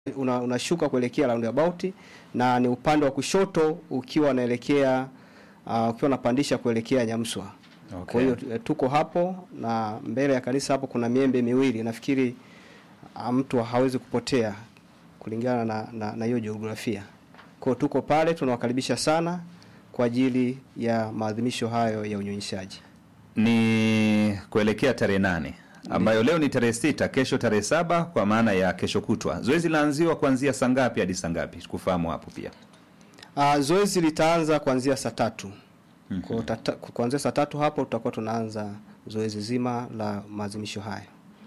una, unashuka kuelekea roundabout na ni upande wa kushoto ukiwa unaelekea uh, ukiwa unapandisha kuelekea Nyamswa. Okay. Kwa hiyo eh, tuko hapo na mbele ya kanisa hapo kuna miembe miwili. Nafikiri ah, mtu hawezi kupotea kulingana na na na hiyo jiografia. Kwa hiyo tuko pale tunawakaribisha sana kwa ajili ya maadhimisho hayo ya unyonyeshaji. ni kuelekea tarehe nane ambayo leo ni tarehe sita kesho tarehe saba kwa maana ya kesho kutwa zoezi laanziwa kuanzia saa ngapi hadi saa ngapi kufahamu hapo pia Uh, zoezi litaanza kuanzia saa tatu. Kwa hiyo tata- kuanzia saa tatu hapo tutakuwa tunaanza zoezi zima la maadhimisho haya.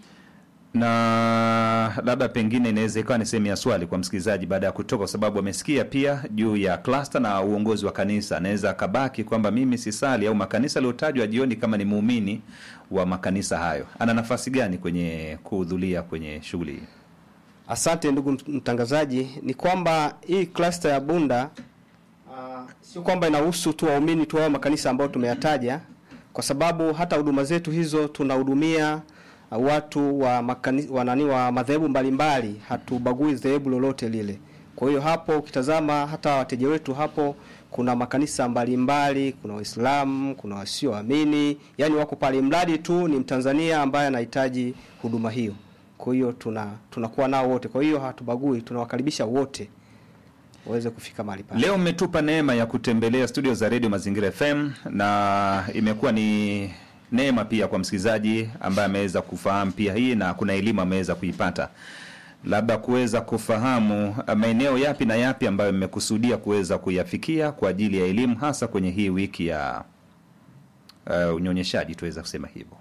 na labda pengine inaweza ikawa ni sehemu ya swali kwa msikilizaji baada ya kutoka kwa sababu amesikia pia juu ya klasta na uongozi wa kanisa anaweza akabaki kwamba mimi sisali au makanisa aliyotajwa jioni kama ni muumini wa makanisa hayo ana nafasi gani kwenye kuhudhuria kwenye shughuli hii Asante ndugu mt- mtangazaji, ni kwamba hii cluster ya Bunda uh, sio kwamba inahusu tu waumini tu wa makanisa ambayo tumeyataja, kwa sababu hata huduma zetu hizo tunahudumia uh, watu wa makani, wa nani wa madhehebu mbalimbali, hatubagui dhehebu lolote lile. Kwa hiyo hapo ukitazama hata wateja wetu hapo kuna makanisa mbalimbali, kuna Waislamu, kuna wasioamini, yani wako pale, mradi tu ni Mtanzania ambaye anahitaji huduma hiyo. Kwa hiyo tuna tunakuwa nao wote, kwa hiyo hatubagui, tunawakaribisha wote waweze kufika mahali pale. Leo mmetupa neema ya kutembelea studio za Radio Mazingira FM na imekuwa ni neema pia kwa msikilizaji ambaye ameweza kufahamu pia hii na kuna elimu ameweza kuipata, labda kuweza kufahamu uh, maeneo yapi na yapi ambayo mmekusudia kuweza kuyafikia kwa ajili ya elimu, hasa kwenye hii wiki ya uh, unyonyeshaji, tuweza kusema hivyo.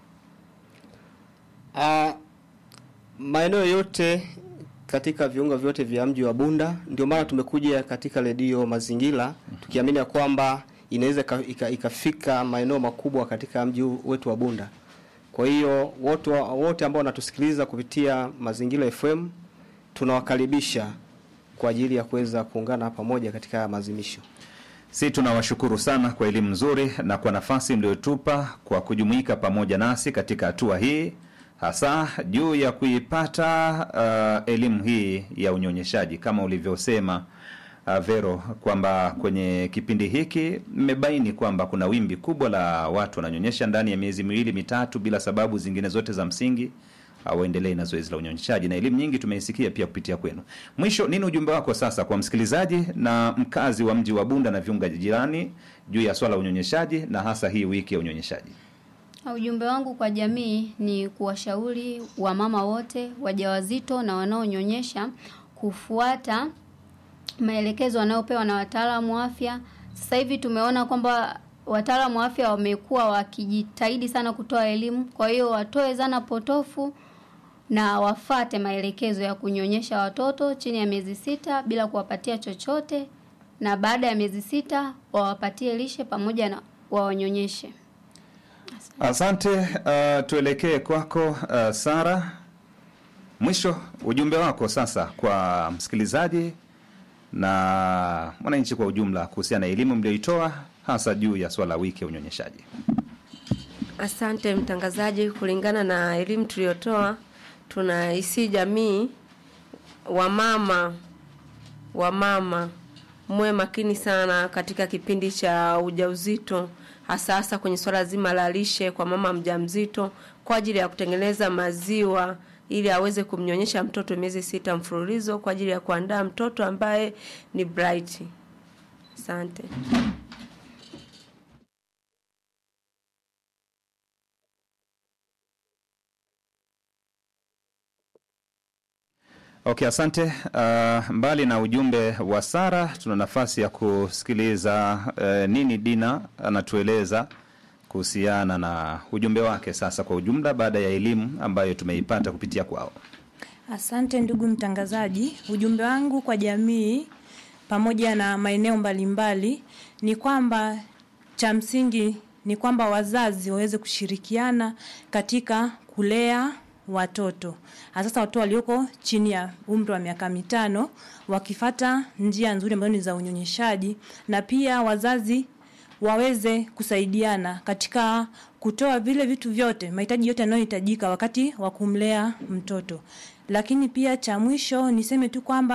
Ah, maeneo yote katika viunga vyote vya mji wa Bunda, ndio maana tumekuja katika redio Mazingira tukiamini ya kwamba inaweza ika- ika- ikafika maeneo makubwa katika mji huu wetu wa Bunda. Kwa hiyo wote wa- wote ambao wanatusikiliza kupitia Mazingira FM tunawakaribisha kwa ajili ya kuweza kuungana pamoja katika haya maadhimisho. Si tunawashukuru sana kwa elimu nzuri na kwa nafasi mliotupa kwa kujumuika pamoja nasi katika hatua hii hasa juu ya kuipata uh, elimu hii ya unyonyeshaji kama ulivyosema uh, Vero kwamba kwenye kipindi hiki mmebaini kwamba kuna wimbi kubwa la watu wananyonyesha ndani ya miezi miwili mitatu bila sababu zingine zote za msingi waendelee na zoezi la unyonyeshaji na elimu nyingi tumeisikia pia kupitia kwenu. Mwisho, nini ujumbe wako sasa kwa msikilizaji na mkazi wa mji wa Bunda na viunga jirani juu ya swala la unyonyeshaji na hasa hii wiki ya unyonyeshaji? Ujumbe wangu kwa jamii ni kuwashauri wamama wote wajawazito na wanaonyonyesha kufuata maelekezo wanayopewa na wataalamu wa afya. Sasa hivi tumeona kwamba wataalamu wa afya wamekuwa wakijitahidi sana kutoa elimu, kwa hiyo watoe zana potofu na wafate maelekezo ya kunyonyesha watoto chini ya miezi sita bila kuwapatia chochote, na baada ya miezi sita wawapatie lishe pamoja na wawanyonyeshe. Asante. Uh, tuelekee kwako uh, Sara. Mwisho ujumbe wako sasa kwa msikilizaji na mwananchi kwa ujumla kuhusiana na elimu mlioitoa hasa juu ya swala la wiki ya unyonyeshaji. Asante mtangazaji, kulingana na elimu tuliyotoa, tunaisi jamii wamama wamama muwe makini sana katika kipindi cha ujauzito, hasa hasa kwenye swala zima la lishe kwa mama mjamzito kwa ajili ya kutengeneza maziwa ili aweze kumnyonyesha mtoto miezi sita mfululizo kwa ajili ya kuandaa mtoto ambaye ni bright. Asante. Okay, asante. Uh, mbali na ujumbe wa Sara, tuna nafasi ya kusikiliza uh, nini Dina anatueleza kuhusiana na ujumbe wake sasa kwa ujumla, baada ya elimu ambayo tumeipata kupitia kwao. Asante ndugu mtangazaji. Ujumbe wangu kwa jamii pamoja na maeneo mbalimbali ni kwamba cha msingi ni kwamba wazazi waweze kushirikiana katika kulea watoto hasa watoto walioko chini ya umri wa miaka mitano wakifata njia nzuri ambazo ni za unyonyeshaji na pia wazazi waweze kusaidiana katika kutoa vile vitu vyote mahitaji yote yanayohitajika wakati wa kumlea mtoto Lakini pia cha mwisho niseme tu kwamba